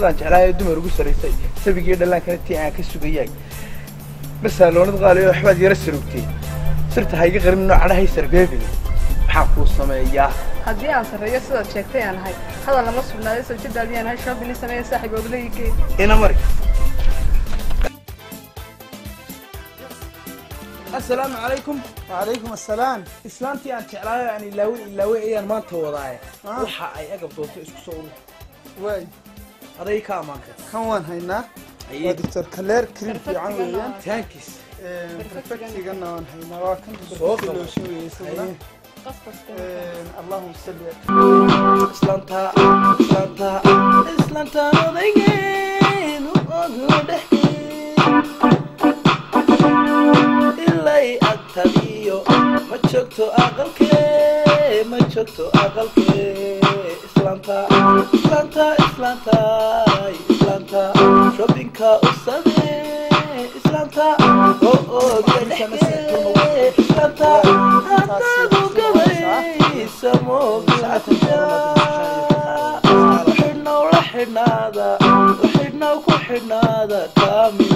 sidaan jeclaayo dumar ugu saraysay sabigii dhallaankana tii aan ka sugayay basaaloonad qaaliyo waxbaad yara sarugtay sirta hayga qarin noocadhahay sarbeebin maxaan kuu sameeyaa haddii aan sarreeyo sidaad sheegtay aan ahay hadal lama sugnaaday sawjadaadii aan ahay shoobini sameeya saaxiib ooglayigee ina mari assalaamu calaykum وعليكم السلام islaantii aan jeclaayo aan ilaawin ilaaway ayaan maanta wadaaye waxa ay agab doonto isku soo urur واي aday ka ammaanka كان وان هينا أيه. ودكتور كلير كريم في عن ويان tankis برفكتي قلنا وان هينا وكان صوت. برفكتي لو شوي يسوي اللهم صل islaantaa islaantaa islaantaan odaygeedu ogu dhexe ilay agtadiyo ma joogto aqalkee ma joogto aqalkee islaantaa islaantaa islaantaay islaantaa shoppingka u samee islaantaa oo oga dhexe islaantaa hadaadu gabaysa moogaayaa xidhnow la xidhnaada xidhnow ku xidhnaada kaamil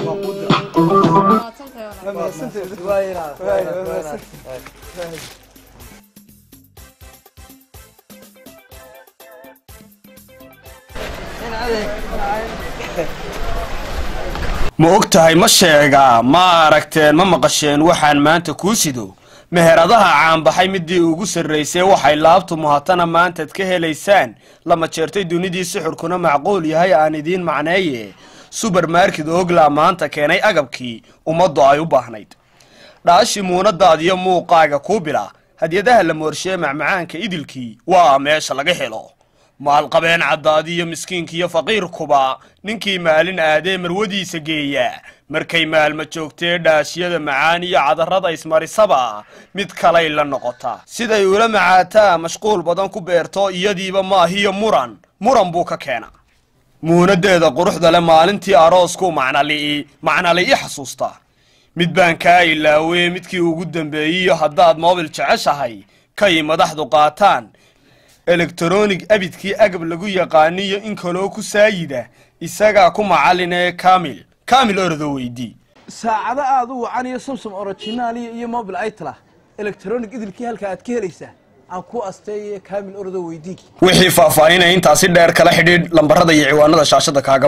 ma og tahay ma sheegaa ma aragteen ma maqasheen waxaan maanta kuu sido meheradaha caanbaxay midii ugu sarraysay waxay laabtu muhatana maantaad ka helaysaan lama jeertay dunidii sixurkuna macquul yahay aan idiin macneeye subermarket ogla maanta keenay agabkii ummaddu ay u baahnayd dhaashi muunadaadiyo muuqaaga kuu bila hadyadaha la moorshee macmacaanka idilkii waa meesha laga helo maalqabeen caddaadiyo miskiinkiiyo faqiirkuba ninkii maalin aadee marwadiisa geeya markay maalma joogtee dhaashiyada macaan iyo cadarrada ismarisaba mid kalay la noqota siday ula macaataa mashquul badan ku beerto iyadiiba maahiyo muran muran buu ka keena muunadeeda quruxda le maalintii aroosku macnali'i macnali'i xasuusta mid baan kaa ilaawee midkii ugu dambeeyiyo haddaad moobil jeceshahay kay madaxdu qaataan elektronig abidkii agab lagu yaqaaniyo in kaloo ku saayida isagaa ku macallin ee kamil kamil ordo weydii saacado aad u wacan iyo samsom originaal iyo iyo mobil itla electronic idilkii halka aad ka helaysaa aan ku asteeye kaamil ordo weydii wixii faahfaahinaya intaasi dheer kala xidhiidh lambarada iyo ciwaanada shaashada kaaga